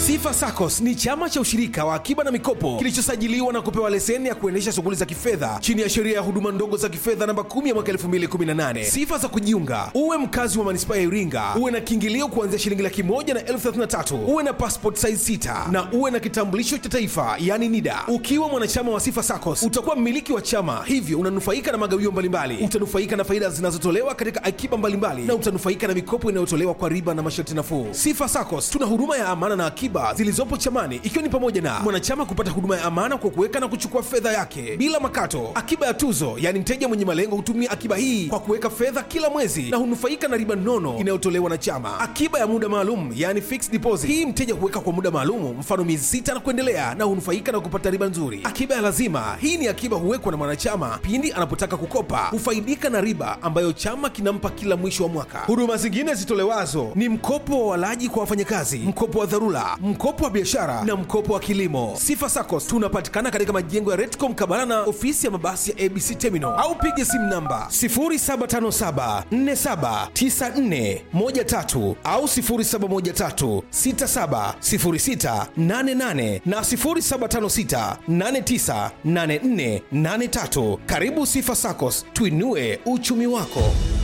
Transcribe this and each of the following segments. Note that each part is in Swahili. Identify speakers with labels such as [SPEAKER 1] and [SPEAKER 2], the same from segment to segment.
[SPEAKER 1] Sifa SACCOS ni chama cha ushirika wa akiba na mikopo kilichosajiliwa na kupewa leseni ya kuendesha shughuli za kifedha chini ya sheria ya huduma ndogo za kifedha namba 10 ya mwaka 2018. Sifa za kujiunga: uwe mkazi wa manispaa ya Iringa, uwe na kiingilio kuanzia shilingi laki moja na elfu thelathini na tatu, uwe na passport size 6 na uwe na kitambulisho cha taifa yani NIDA. Ukiwa mwanachama wa Sifa SACCOS utakuwa mmiliki wa chama, hivyo unanufaika na magawio mbalimbali, utanufaika na faida zinazotolewa katika akiba mbalimbali na utanufaika na mikopo inayotolewa kwa riba na masharti nafuu. Sifa SACCOS tuna huduma ya amana na akiba zilizopo chamani, ikiwa ni pamoja na mwanachama kupata huduma ya amana kwa kuweka na kuchukua fedha yake bila makato, akiba ya tuzo, yaani mteja mwenye malengo hutumia akiba hii kwa kuweka fedha kila mwezi na hunufaika na riba nono inayotolewa na chama, akiba ya muda maalum, yaani fixed deposit. Hii mteja huweka kwa muda maalum, mfano miezi sita na kuendelea, na hunufaika na kupata riba nzuri. Akiba ya lazima, hii ni akiba huwekwa na mwanachama pindi anapotaka kukopa, hufaidika na riba ambayo chama kinampa kila mwisho wa mwaka. Huduma zingine zitolewazo ni mkopo wa walaji kwa wafanyakazi, mkopo wa dharura, mkopo wa biashara na mkopo wa kilimo. Sifa SACCOS tunapatikana katika majengo ya Retcom Kabala na ofisi ya mabasi ya ABC Terminal au piga simu namba 0757479413 au 0713670688 na 0756898483. Karibu Sifa SACCOS, tuinue uchumi wako.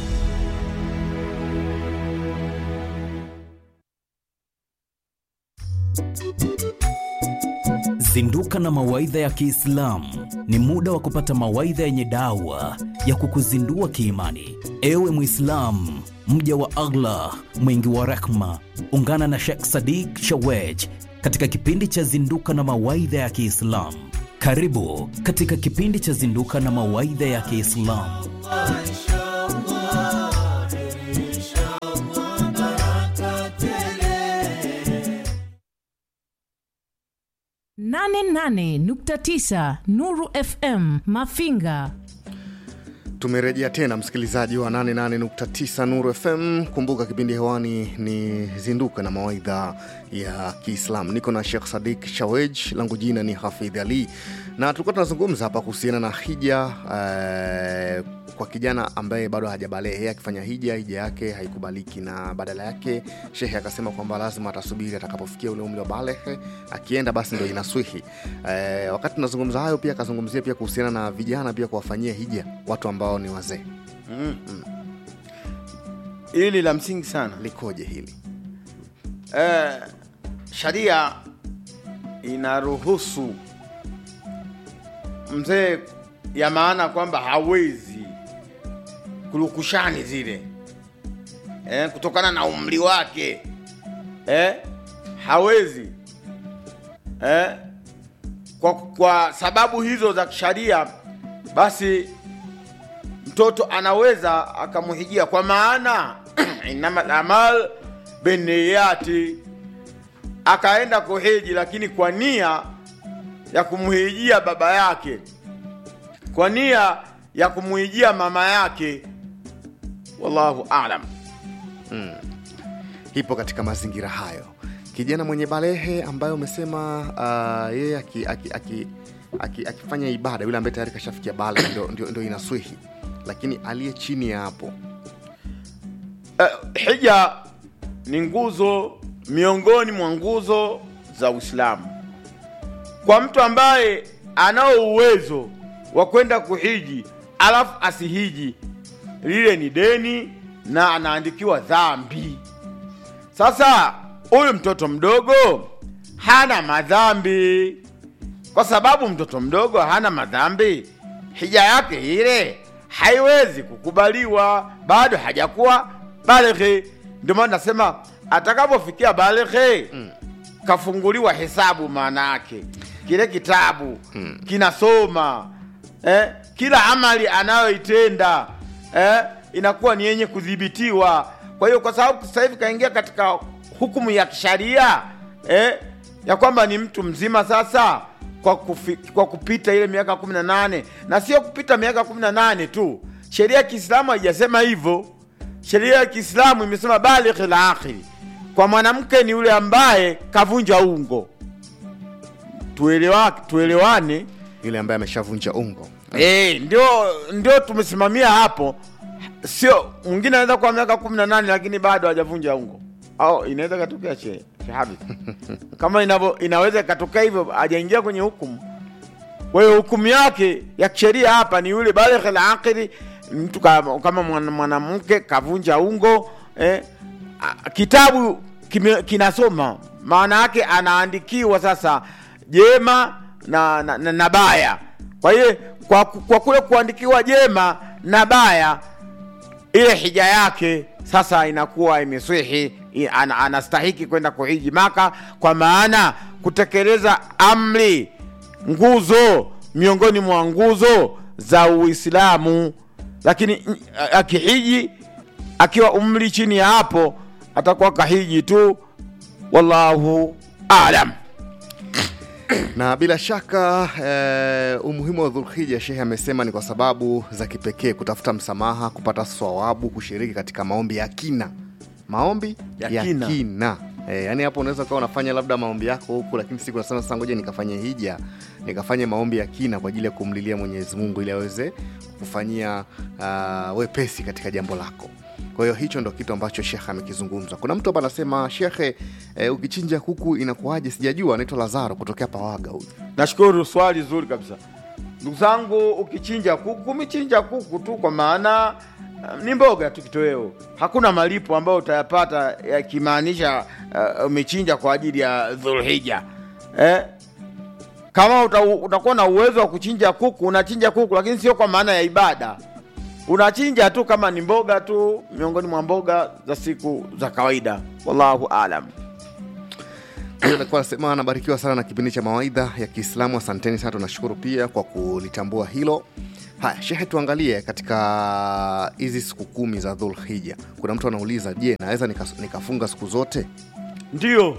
[SPEAKER 2] Zinduka na mawaidha ya Kiislamu ni muda wa kupata mawaidha yenye dawa ya kukuzindua kiimani. Ewe Mwislamu, mja wa Allah mwingi wa rehma, ungana na Sheikh Sadiq Shawej katika kipindi cha Zinduka na mawaidha ya Kiislamu. Karibu katika kipindi cha Zinduka na mawaidha ya Kiislamu.
[SPEAKER 3] nane nane nukta tisa Nuru FM Mafinga.
[SPEAKER 4] Tumerejea tena msikilizaji wa 88.9 Nuru FM. Kumbuka kipindi hewani ni Zinduka na mawaidha ya Kiislamu. Niko na Sheikh Sadik Shawej, langu jina ni Hafidh Ali, na tulikuwa tunazungumza hapa kuhusiana na hija eh, kwa kijana ambaye bado hajabalehe akifanya hija, hija yake haikubaliki, na badala yake shehe akasema kwamba lazima atasubiri atakapofikia ule umri wa balehe, akienda basi ndo inaswihi. Eh, wakati tunazungumza hayo, pia akazungumzia pia kuhusiana na vijana pia kuwafanyia hija watu ambao ni wazee.
[SPEAKER 5] Mm. Hili la msingi sana.
[SPEAKER 4] Likoje hili?
[SPEAKER 5] Eh, sharia inaruhusu mzee, ya maana kwamba hawezi kulukushani zile eh, kutokana na umri wake eh, hawezi eh, kwa, kwa sababu hizo za kisharia, basi mtoto anaweza akamhijia, kwa maana inama amal biniyati, akaenda kuhiji, lakini kwa nia ya kumhijia baba yake, kwa nia ya kumhijia mama yake. Wallahu alam.
[SPEAKER 4] Mm. Ipo katika mazingira hayo, kijana mwenye balehe ambaye umesema uh, yeye aki, aki, aki, aki, akifanya ibada, yule ambaye tayari kashafikia bale ndo, ndo, ndo inaswihi, lakini aliye chini ya hapo
[SPEAKER 5] Uh, hija ni nguzo miongoni mwa nguzo za Uislamu. Kwa mtu ambaye anao uwezo wa kwenda kuhiji alafu asihiji, lile ni deni na anaandikiwa dhambi. Sasa huyu mtoto mdogo hana madhambi, kwa sababu mtoto mdogo hana madhambi, hija yake ile haiwezi kukubaliwa, bado hajakuwa balighi. Ndio maana nasema atakapofikia balighi mm. kafunguliwa hesabu, maana yake kile kitabu mm. kinasoma eh, kila amali anayoitenda eh, inakuwa ni yenye kudhibitiwa. Kwa hiyo kwa sababu sasa hivi kaingia katika hukumu ya kisharia eh, ya kwamba ni mtu mzima sasa kwa, kufi, kwa kupita ile miaka kumi na nane na sio kupita miaka kumi na nane tu. Sheria ya Kiislamu haijasema hivyo. Sheria ya Kiislamu imesema baligh la akhiri, kwa mwanamke ni yule ambaye kavunja ungo. Tuelewa, tuelewane
[SPEAKER 4] yule ambaye ameshavunja ungo
[SPEAKER 5] Eh, ndio ndio tumesimamia hapo. Sio mwingine anaweza kuwa miaka kumi na nane lakini bado hajavunja ungo, au inaweza katokea che Habib. kama inavyo inaweza ikatokea hivyo hajaingia kwenye hukumu kwa hiyo hukumu yake ya kisheria hapa ni yule baligh al-aqili mtu kama, kama mwana- mwanamke kavunja ungo eh, a- kitabu kime, kinasoma maana yake anaandikiwa sasa jema na, na, na, na baya kwa hiyo kwa, kwa kule kuandikiwa jema na baya ile hija yake sasa inakuwa imeswihi i- ana, anastahiki kwenda kuhiji maka kwa maana kutekeleza amri nguzo miongoni mwa nguzo za uislamu lakini mm, a- akihiji akiwa umri chini ya hapo atakuwa kahiji tu wallahu alam
[SPEAKER 4] na bila shaka eh, umuhimu wa dhulhija shehe amesema ni kwa sababu za kipekee kutafuta msamaha kupata swawabu kushiriki katika maombi ya kina maombi
[SPEAKER 5] Ya
[SPEAKER 4] ya,
[SPEAKER 5] kina.
[SPEAKER 4] kina, Eh, yaani hapo unaweza ukawa unafanya labda maombi yako huku lakini siku nasema sasa ngoja nikafanye hija nikafanye maombi ya kina kwa ajili ya kumlilia mwenyezi mungu ili aweze kufanyia uh, wepesi katika jambo lako kwa hiyo hicho ndo kitu ambacho shekhe amekizungumza kuna mtu hapa anasema shekhe eh, ukichinja kuku inakuwaje sijajua anaitwa lazaro kutokea pawaga huyu
[SPEAKER 5] nashukuru swali zuri kabisa ndugu zangu ukichinja kuku umechinja kuku tu kwa maana uh, ni mboga tu kitoweo hakuna malipo ambayo utayapata yakimaanisha uh, umechinja kwa ajili ya dhulhija eh? kama uta, utakuwa na uwezo wa kuchinja kuku unachinja kuku lakini sio kwa maana ya ibada unachinja tu kama ni mboga tu miongoni mwa mboga za siku za kawaida wallahu alam
[SPEAKER 4] Huyo alikuwa anasema anabarikiwa sana na kipindi cha mawaidha ya Kiislamu. Asanteni sana, tunashukuru pia kwa kulitambua hilo. Haya, shehe, tuangalie katika hizi siku kumi za Dhulhija. Kuna mtu anauliza, je, naweza nika- nikafunga siku zote?
[SPEAKER 5] ndiyo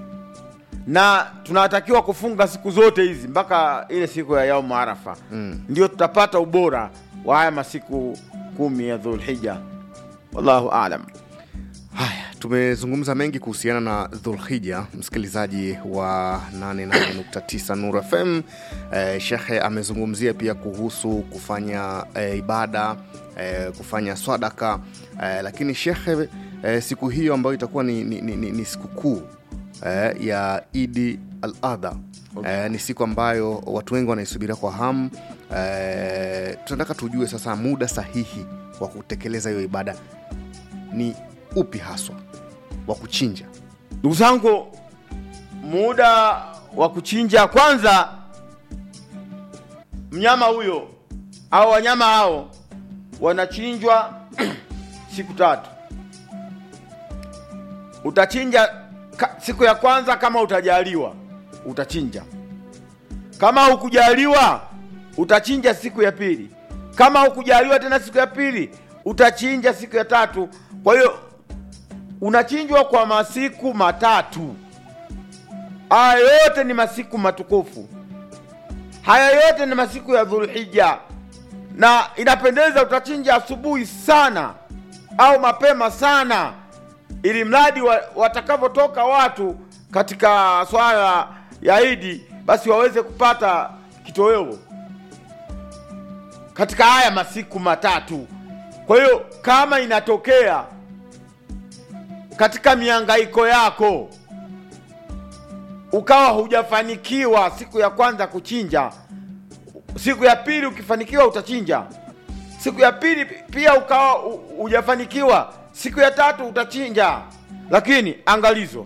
[SPEAKER 5] na tunatakiwa kufunga siku zote hizi mpaka ile siku ya yaumu arafa
[SPEAKER 4] Mm.
[SPEAKER 5] ndio tutapata ubora wa haya masiku kumi ya dhulhija wallahu alam
[SPEAKER 4] Haya, tumezungumza mengi kuhusiana na Dhulhija, msikilizaji wa 88.9 Nur FM. Eh, shekhe amezungumzia pia kuhusu kufanya eh, ibada eh, kufanya swadaka eh, lakini shekhe eh, siku hiyo ambayo itakuwa ni, ni, ni, ni, ni sikukuu eh, ya Idi al Adha eh, ni siku ambayo watu wengi wanaisubiria kwa hamu eh, tunataka tujue sasa muda sahihi wa kutekeleza hiyo ibada ni upi haswa wa kuchinja
[SPEAKER 5] ndugu zangu muda wa kuchinja kwanza mnyama huyo au wanyama hao wanachinjwa siku tatu utachinja ka, siku ya kwanza kama utajaliwa utachinja kama hukujaliwa utachinja siku ya pili kama hukujaliwa tena siku ya pili utachinja siku ya tatu kwa hiyo unachinjwa kwa masiku matatu haya yote ni masiku matukufu haya yote ni masiku ya dhulhija na inapendeza utachinja asubuhi sana au mapema sana ili mradi wa, watakavyotoka watu katika swala ya idi basi waweze kupata kitoweo katika haya masiku matatu kwa hiyo kama inatokea katika miangaiko yako ukawa hujafanikiwa siku ya kwanza kuchinja siku ya pili ukifanikiwa utachinja siku ya pili pia ukawa hu- hujafanikiwa siku ya tatu utachinja lakini angalizo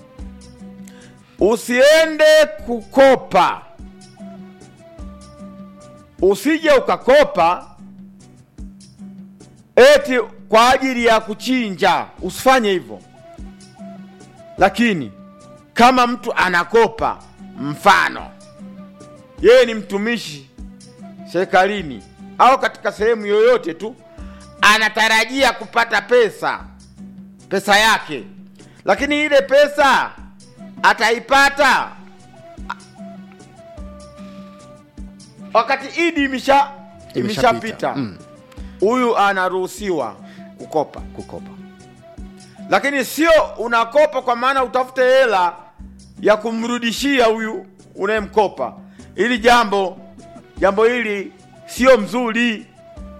[SPEAKER 5] usiende kukopa usije ukakopa eti kwa ajili ya kuchinja usifanye hivyo lakini kama mtu anakopa mfano yeye ni mtumishi serikalini au katika sehemu yoyote tu anatarajia kupata pesa pesa yake lakini ile pesa ataipata wakati idi imesha imeshapita
[SPEAKER 4] Mm,
[SPEAKER 5] huyu anaruhusiwa kukopa
[SPEAKER 4] kukopa
[SPEAKER 5] lakini sio unakopa kwa maana utafute hela ya kumrudishia huyu unayemkopa ili jambo jambo hili sio mzuri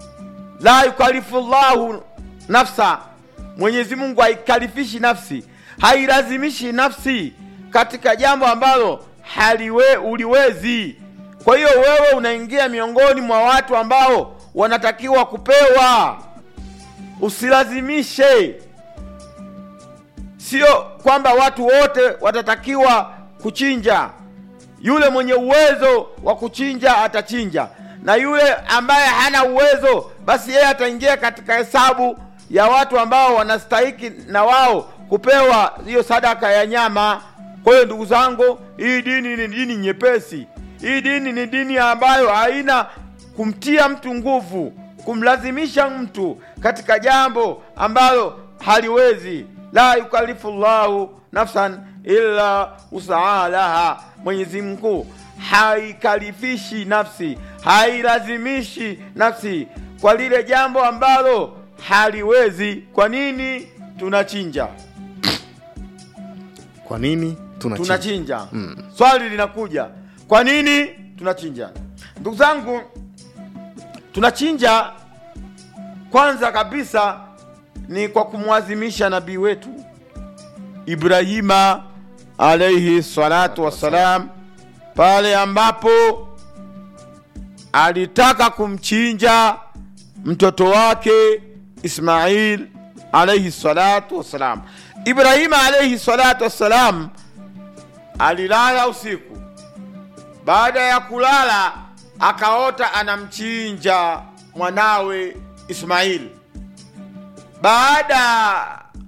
[SPEAKER 5] la yukalifu llahu nafsa mwenyezi mungu haikalifishi nafsi hailazimishi nafsi katika jambo ambalo haliwe uliwezi. Kwa hiyo wewe unaingia miongoni mwa watu ambao wanatakiwa kupewa, usilazimishe. Sio kwamba watu wote watatakiwa kuchinja. Yule mwenye uwezo wa kuchinja atachinja, na yule ambaye hana uwezo, basi yeye ataingia katika hesabu ya watu ambao wanastahiki na wao kupewa hiyo sadaka ya nyama. Kwa hiyo ndugu zangu, hii dini ni dini nyepesi. Hii dini ni dini ambayo haina kumtia mtu nguvu, kumlazimisha mtu katika jambo ambalo haliwezi. La yukallifu llahu nafsan illa usaha laha, Mwenyezi Mungu haikalifishi nafsi, hailazimishi nafsi kwa lile jambo ambalo haliwezi. Kwa nini tunachinja?
[SPEAKER 4] Kwa nini tunachinja?
[SPEAKER 5] tunachinja swali linakuja kwa nini tunachinja ndugu zangu tunachinja kwanza kabisa ni kwa kumwazimisha nabii wetu ibrahima alaihi salatu wassalam pale ambapo alitaka kumchinja mtoto wake ismail alaihi salatu wassalam ibrahima alaihi salatu wassalam alilala usiku. Baada ya kulala, akaota anamchinja mwanawe Ismaili. Baada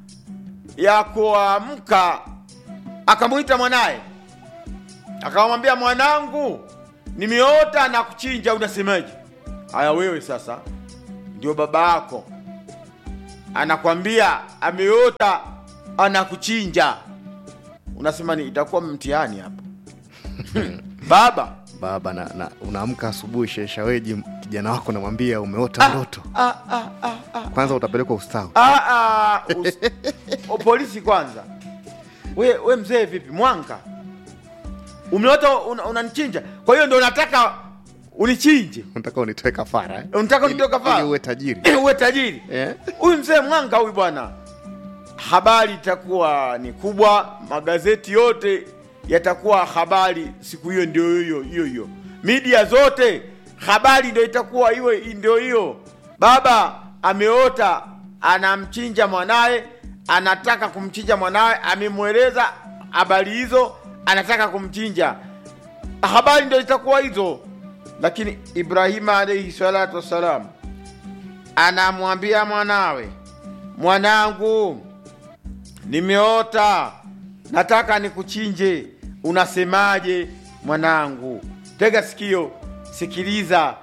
[SPEAKER 5] ya kuamka, akamwita mwanaye, akamwambia, mwanangu, nimeota na kuchinja, unasemaje? Haya, wewe sasa ndio baba yako anakwambia ameota anakuchinja unasema ni itakuwa mtihani hapa baba
[SPEAKER 4] Baba na, na unaamka asubuhi, sheshaweji kijana wako namwambia umeota ndoto,
[SPEAKER 5] ah, ah, ah, ah.
[SPEAKER 4] kwanza utapelekwa ustawi.
[SPEAKER 5] Ah, ah, us- o, polisi kwanza we, we mzee vipi mwanga umeota una- unanichinja kwa hiyo ndo unataka unichinje
[SPEAKER 4] Unataka unitoe kafara eh?
[SPEAKER 5] unataka
[SPEAKER 4] Ili-
[SPEAKER 5] unitoe kafara?
[SPEAKER 4] ili uwe tajiri
[SPEAKER 5] uwe tajiri
[SPEAKER 4] Eh?
[SPEAKER 5] huyu mzee mwanga huyu bwana habari itakuwa ni kubwa magazeti yote yatakuwa habari siku hiyo ndio hiyo hiyo hiyo media zote habari ndio itakuwa iwe ndio hiyo baba ameota anamchinja mwanaye anataka kumchinja mwanaye amemweleza habari hizo anataka kumchinja habari ndio itakuwa hizo lakini ibrahima alaihi salatu wassalam anamwambia mwanawe mwanangu nimeota nataka nikuchinje unasemaje mwanangu tega sikio sikiliza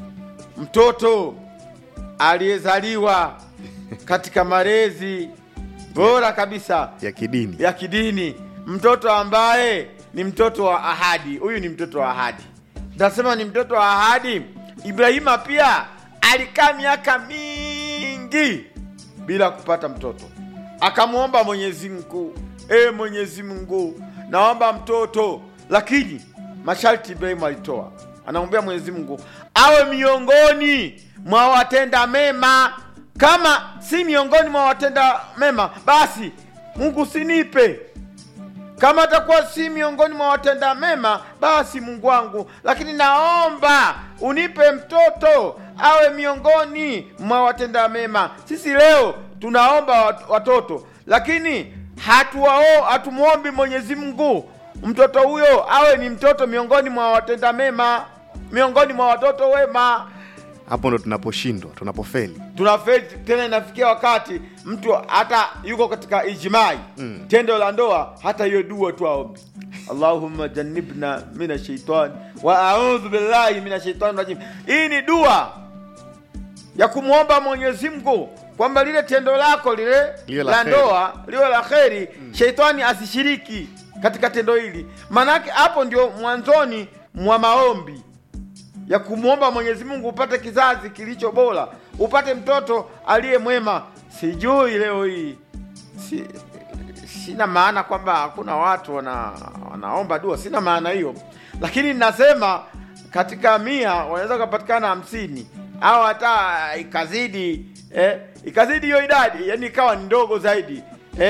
[SPEAKER 5] mtoto aliyezaliwa katika malezi bora kabisa
[SPEAKER 4] ya kidini
[SPEAKER 5] ya kidini mtoto ambaye ni mtoto wa ahadi huyu ni mtoto wa ahadi nasema ni mtoto wa ahadi ibrahima pia alikaa miaka mingi bila kupata mtoto akamwomba mwenyezi mungu e mwenyezi mungu naomba mtoto lakini masharti ibrahimu alitoa anamwambia mwenyezi mungu awe miongoni mwa watenda mema kama si miongoni mwa watenda mema basi mungu sinipe kama atakuwa si miongoni mwa watenda mema basi mungu wangu lakini naomba unipe mtoto awe miongoni mwa watenda mema sisi leo tunaomba wat- watoto lakini hatuwao hatumwombi mwenyezi mungu mtoto huyo awe ni mtoto miongoni mwa watenda mema miongoni mwa watoto wema
[SPEAKER 4] hapo ndo tunaposhindwa tunapofeli
[SPEAKER 5] tunafeli tena inafikia wakati mtu hata yuko katika ijmai mm. tendo la ndoa hata hiyo dua tu aombi allahumma jannibna mina shaitani wa audhu billahi mina shaitani rajim hii ni dua ya kumwomba mwenyezi mungu kwamba lile tendo lako lile
[SPEAKER 4] Liwe la
[SPEAKER 5] la
[SPEAKER 4] kheri.
[SPEAKER 5] ndoa liwe la kheri mm. sheitani asishiriki katika tendo hili maanake hapo ndio mwanzoni mwa maombi ya kumwomba Mwenyezi Mungu upate kizazi kilicho bora, upate mtoto aliye mwema. Sijui leo hii si, sina maana kwamba hakuna watu wana, wanaomba dua, sina maana hiyo, lakini nasema katika mia wanaweza kupatikana hamsini au hata ikazidi eh, ikazidi hiyo idadi, yani ikawa ni ndogo zaidi eh,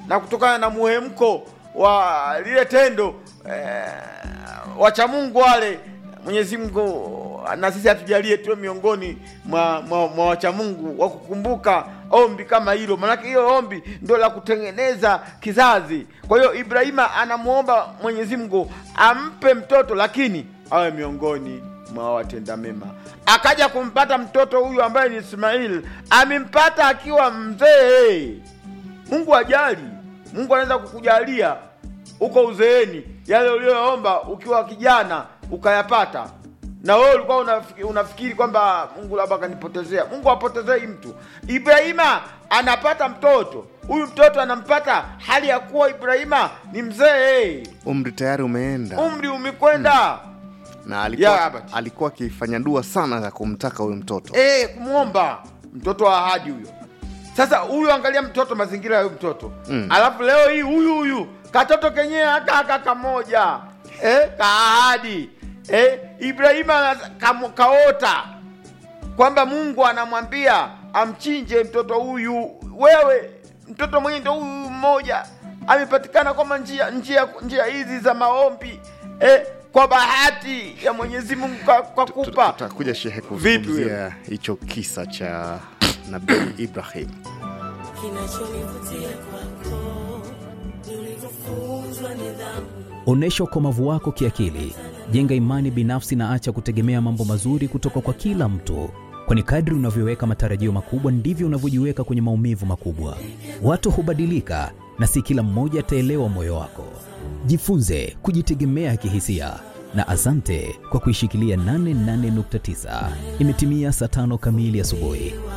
[SPEAKER 5] na kutokana na muhemko wa lile tendo eh, wacha Mungu wale Mwenyezi Mungu na sisi atujalie tuwe miongoni mwa, mwa, mwa wacha Mungu wa kukumbuka ombi kama hilo, maanake hiyo ombi ndio la kutengeneza kizazi. Kwa hiyo Ibrahima anamuomba Mwenyezi Mungu ampe mtoto, lakini awe miongoni mwa watenda mema. Akaja kumpata mtoto huyu ambaye ni Ismail, amempata akiwa mzee. Mungu ajali, Mungu anaweza kukujalia uko uzeeni yale uliyoomba ukiwa kijana ukayapata, na wewe ulikuwa unafikiri, unafikiri kwamba Mungu labda akanipotezea. Mungu apotezei mtu. Ibrahima anapata mtoto, huyu mtoto anampata hali ya kuwa Ibrahima ni mzee,
[SPEAKER 4] umri tayari umeenda
[SPEAKER 5] umri umekwenda
[SPEAKER 4] na
[SPEAKER 5] Ya,
[SPEAKER 4] alikuwa
[SPEAKER 5] Albert.
[SPEAKER 4] alikuwa akifanya dua sana ya kumtaka huyu mtoto
[SPEAKER 5] eh, kumwomba mtoto wa ahadi huyo. Sasa huyu, angalia mtoto, mazingira ya huyu mtoto
[SPEAKER 4] Mm.
[SPEAKER 5] alafu leo hii huyu huyu katoto kenyewe akaka kamoja eh, kaahadi eh, Ibrahima ana- kam- kaota kwamba Mungu anamwambia amchinje mtoto huyu. Wewe mtoto mwenye ndo huyu mmoja amepatikana kwamba njia njia njia hizi za maombi eh, kwa bahati ya Mwenyezi Mungu kwa, kwa
[SPEAKER 4] Tu-
[SPEAKER 5] kupa
[SPEAKER 4] tutakuja shehe
[SPEAKER 5] Vipi
[SPEAKER 4] kuzungumzia hicho kisa cha nabii Ibrahim
[SPEAKER 6] Kinachonivutia kwako ni ulivyofunzwa nidhamu.
[SPEAKER 2] Onyesha ukomavu wako kiakili, jenga imani binafsi na acha kutegemea mambo mazuri kutoka kwa kila mtu, kwani kadri unavyoweka matarajio makubwa ndivyo unavyojiweka kwenye maumivu makubwa. Watu hubadilika na si kila mmoja ataelewa moyo wako. Jifunze kujitegemea kihisia na asante kwa kuishikilia 88.9. Imetimia saa tano kamili asubuhi.